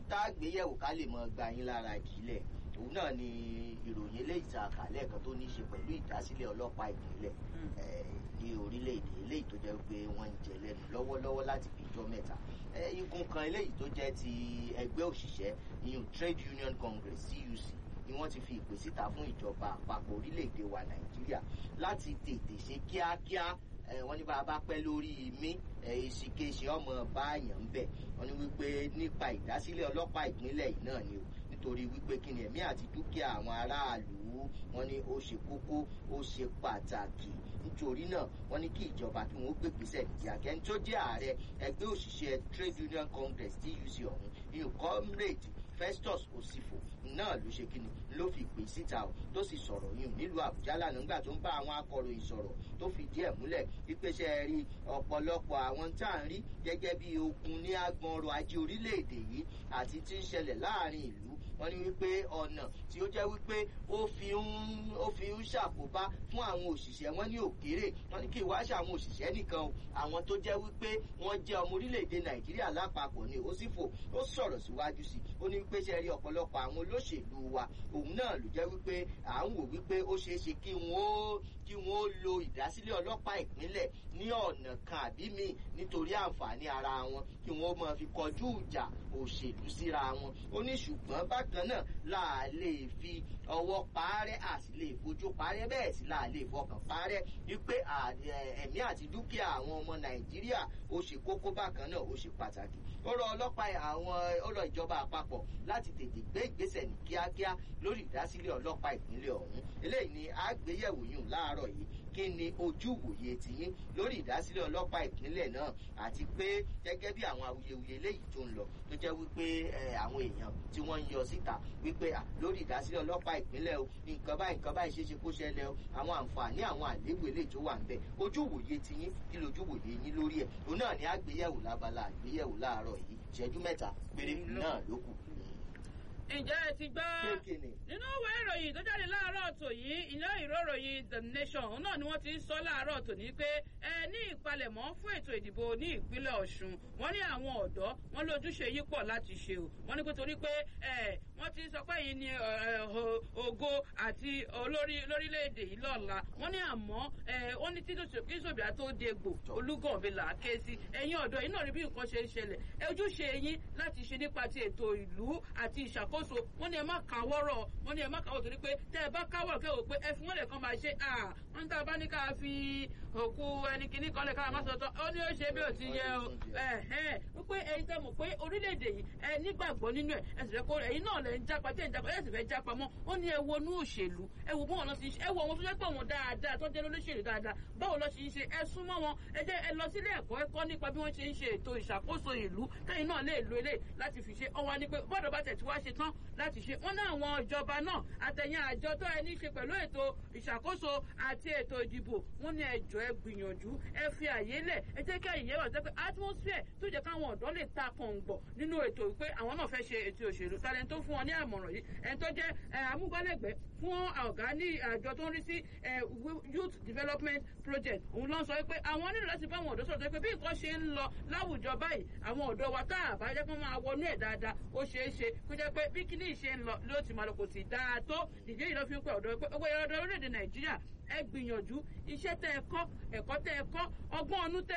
tá a gbé yẹ̀wò ká lè mọ gba yín lára ìjìnlẹ̀ òun náà ni ìròyìn eléyìí tá a kà lẹ́ẹ̀kan tó ní í ṣe pẹ̀lú ìdásílẹ̀ ọlọ́pàá ìpínlẹ̀ ní orílẹ̀-èdè eléyìí tó jẹ́ pé wọ́n ń jẹ lẹ́nu lọ́wọ́lọ́wọ́ láti fi jọ mẹ́ta igun kan eléyìí tó jẹ́ ti ẹgbẹ́ òṣìṣẹ́ ìyún Trade Union Congress TUC ni wọ́n ti fi ìpè síta fún ìjọba àpapọ̀ orílẹ̀-èdè wa Nàìjíríà láti tètè ṣe kíákíá wọ́n ní bá a bá pẹ́ lórí mi èsìkéṣe ọmọ báyàn ń bẹ̀ wọ́n ní wípé nípa ìdásílẹ̀ ọlọ́pàá ìpínlẹ̀ yìí náà ni o nítorí wípé kí ni ẹ̀mí àti dúkìá àwọn aráàlú wọ́n ní ó ṣe kókó ó ṣe pàtàkì nítorí náà wọ́n ní kí ìjọba kí wọ́n gbé gbèsè nìdí akẹ́ni tó jẹ́ ààrẹ ẹgbẹ́ òṣìṣẹ́ Trade Union Congress TUC ọ̀hún ìyún comrade Festus Osifo náà ló ṣe kíni ló fi pè síta o tó sì sọ̀rọ̀ yìí nílùú Àbújá lánàá nígbà tó ń bá àwọn akọ̀ròyìn sọ̀rọ̀ tó fìdí ẹ̀ múlẹ̀ ìpèsè rí ọ̀pọ̀lọpọ̀ àwọn tá à ń rí gẹ́gẹ́ bí ogun ní agbọn ọrọ̀ ajé orílẹ̀-èdè yìí àti tí ń ṣẹlẹ̀ láàrin ìlú wọ́n ní wípé ọ̀nà tí ó jẹ́ wípé ó fi ń ó fi ń ṣàkóbá fún àwọn òṣìṣẹ́ wọn ní òkèèrè wọ́n ní kí ìwá ṣe àwọn òṣìṣẹ́ nìkan o àwọn tó jẹ́ wípé wọ́n jẹ́ ọmọ orílẹ̀-èdè Nàìjíríà lápapọ̀ ni Osifo ó sọ̀rọ̀ síwájú sí ó ní wípé ṣe rí ọ̀pọ̀lọpọ̀ àwọn olóṣèlú wa òun náà ló jẹ́ wípé à ń wò wípé ó ṣeé ṣe kí wọ́n ó kí wọ́n ó lo ìdásílẹ̀ ọlọ́pàá ìpínlẹ̀ ní ọ̀nà kan àbí míì nítorí àǹfààní ara wọn kí wọ́n máa fi kọjú ìjà òṣèlú síra wọn ó ní ṣùgbọ́n bákan náà là á lè fi ọwọ́ parẹ́ à sì lè fojú parẹ́ bẹ́ẹ̀ sì là á lè fọkàn parẹ́ wípé ẹ̀mí àti dúkìá àwọn ọmọ Nàìjíríà ó ṣe kókó bákan náà ó ṣe pàtàkì ó rọ ọlọ́pàá àwọn ó rọ ìjọba àpapọ̀ láti tètè gbé ìgbésẹ̀ ní kíákíá lórí ìdásílẹ̀ ọlọ́pàá ìpínlẹ̀ ọ̀hún eléyìí ni àgbéyẹ̀wò yìí láàárọ̀ yìí kí ni ojú wòye tiyín lórí ìdásílẹ̀ ọlọ́pàá ìpínlẹ̀ náà àti pé gẹ́gẹ́ bí àwọn awuyewuye eléyìí tó ń lọ tó jẹ́ wípé àwọn èèyàn tí wọ́n ń yọ síta wípé lórí ìdásílẹ̀ ọlọ́pàá ìpínlẹ̀ o nǹkan báyìí nǹkan báyìí ṣeéṣe kó ṣẹlẹ̀ o àwọn àǹfààní àwọn àléébù eléyìí tó wà ń bẹ ojú wòye tiyín kí lójú wòye yín lórí ẹ̀ òun náà ni àgbéyẹ̀wò lábala àgbéyẹ̀wò láàárọ̀ yìí ìṣẹ́jú mẹ́ta péré náà ló kù ǹjẹ́ ẹ ti gbọ́ nínú ìwé ìròyìn tó jáde láàárọ̀ tò yìí iná ìró ìròyìn the nation òun náà ni wọ́n ti ń sọ láàárọ̀ tò ní pé ẹ ní ìpalẹ̀mọ́ fún ètò ìdìbò ní ìpínlẹ̀ ọ̀ṣun wọ́n ní àwọn ọ̀dọ́ wọn lójúṣe yìí pọ̀ láti ṣe o wọ́n ní pé torí pé ẹ wọ́n ti sọ pé yìí ni ògo àti olórí lórílẹ̀‐èdè yìí lọ́la wọ́n ní àmọ́ wọ́n ní títí sòbíà tó dégbò olúgànbẹ là á ké sí ẹ̀yin ọ̀dọ́ yìí náà rí bí nǹkan ṣe ń ṣẹlẹ̀ ojúṣe yín láti ṣe nípa ti ètò ìlú àti ìṣàkóso àkóso wọn ni ẹ má káwọ́rọ̀ wọn ni ẹ má káwọ́ torí pé tẹ́ ẹ bá káwọ́ kẹ́ ò pé ẹ fún wọn lè kàn máa ṣe à wọn ní tá a bá ní ká fi òkú ẹni kìíní kan lè ká má sọ̀tọ̀ ó ní ó ṣe bí ó ti yẹ o wípé ẹ̀yin tẹ́ mọ̀ pé orílẹ̀-èdè yìí ẹ nígbàgbọ́ nínú ẹ̀ ẹ sì fẹ́ kó ẹ̀yin náà lẹ̀ ń jápa tẹ́ ń jápa ẹ sì fẹ́ jápa mọ́ ó ní ẹ wo inú òṣèlú ẹ wo bọ́ọ̀ lọ sí ẹ wo àwọn tó jẹ́ pé wọn dáadáa tó jẹ́ lóṣèlú dáadáa báwo lọ ṣe ń ṣe ẹ súnmọ́ wọn ẹ jẹ́ ẹ lọ sílé ẹ̀kọ́ ẹ̀kọ́ nípa bí wọ́n ṣe ń ṣe ètò ìṣàkóso ìlú kẹ́yìn náà lè lo eléyìí láti fi ṣe ọwọ́ ni pé bọ́ọ̀dọ̀ bá tẹ̀ tí wá ṣe tán láti ṣe wọn náà àwọn ìjọba náà àtẹ̀yìn àjọ tó ẹni ṣe pẹ̀lú ètò ìṣàkóso àti ètò ìdìbò wọn ní ẹjọ́ ẹ gbìyànjú ẹ fi àyè lẹ̀ ẹ jẹ́ kí àyè wà pé atmosphere tó jẹ́ káwọn ọ̀dọ́ lè ta kọ̀ǹgbọ̀ nínú ètò pé àwọn náà fẹ́ ṣe ètò òṣèlú talent tó fún wọn ní àmọ̀ràn yìí ẹni tó jẹ́ amúgbálẹ́gbẹ̀ẹ́ fún ọ̀gá ní àjọ tó ń rí sí youth development project òun ló ń sọ pé àwọn nílò láti bá àwọn ọ̀dọ́ sọ̀rọ̀ pé bí nǹkan ṣe ń lọ láwùjọ báyìí àwọn ọ̀dọ́ wa tá àbá jẹ́ kó máa wọnú ẹ̀ dáadáa ó ṣeé ṣe kó jẹ́ pé bí kíní ìṣe ń lọ ló ti máa lọ kò sì dáa tó ìdí yìí ló fi ń pẹ́ ọ̀dọ́ pé owó ẹ̀rọ orílẹ̀-èdè nàìjíríà ẹ gbìyànjú iṣẹ́ tẹ́ ẹ kọ́ ẹ̀kọ́ tẹ́ ẹ kọ́ ọgbọ́n ọnú tẹ́